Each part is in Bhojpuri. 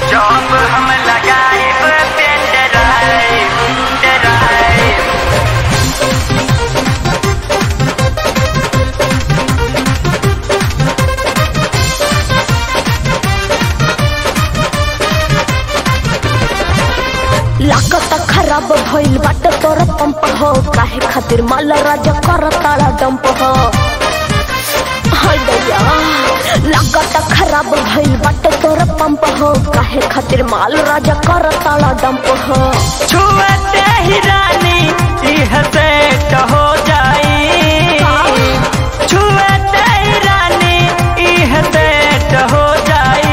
जॉब हम लगाइब पेन ड्राइव ड्राइव लागत खराब भइल बाटे तोर पंप हो काहे खातिर माल राजा कर ताला डंप हो हाय दैया लागत खराब भइल बाटे तोर पंप हो काहे खातिर माल राजा कर ताला डंप हो छुअते ही रानी यह सेट हो जाई छुअते ही रानी यह सेट हो जाई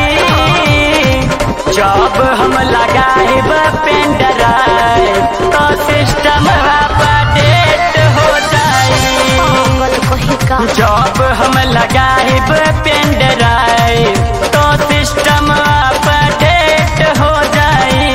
जॉब हम लगाइब पेन ड्राइव तो सिस्टम अपडेट हो जाई पागल कहीं का जॉब हम लगाइब पेन ड्राइव तो सिस्टम अपडेट हो जाई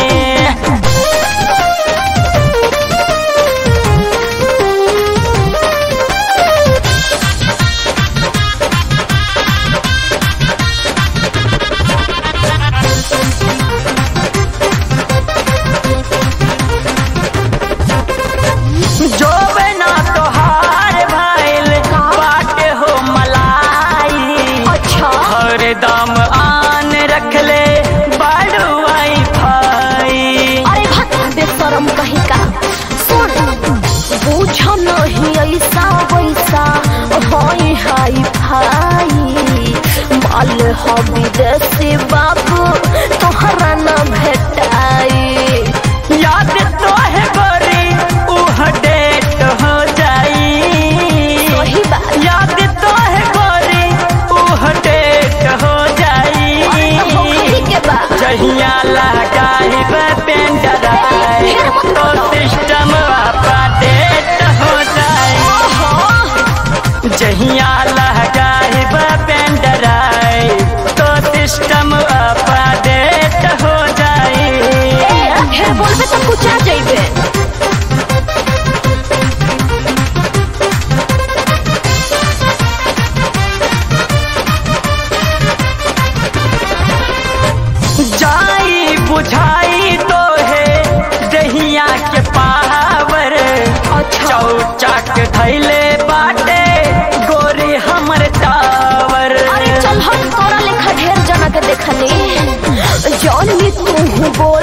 जो बना तोहार भाईल बाटे हो मलाई अच्छा हर दम आन रख ले बड़ू आई भाई अरे भक्त बेशरम कहीं का सुन बुझ नहीं ऐसा वैसा होई हाई फाई माल हो विदेशी बाबू तोहरा न भेटाई याद तो है गोरी उह डेट हो जाई वही बात याद तो है गोरी उह डेट हो जाई होखी के बा जहिया लगाइब पेन ड्राइव तो सिस्टम अपडेट हो जाए ओहो जहिया लगाइब पेन ड्राइव तो सिस्टम अपडेट हो जाए ए, ढेर बोलबे तो कुछ आ जाइबे जाई बुझाई तो है दहिया के पावर अच्छा चौचक थैले बाटे गोरी हमर टावर अरे चल हम तोरा लेखा ढेर जना के देखनी जौनी तू बोल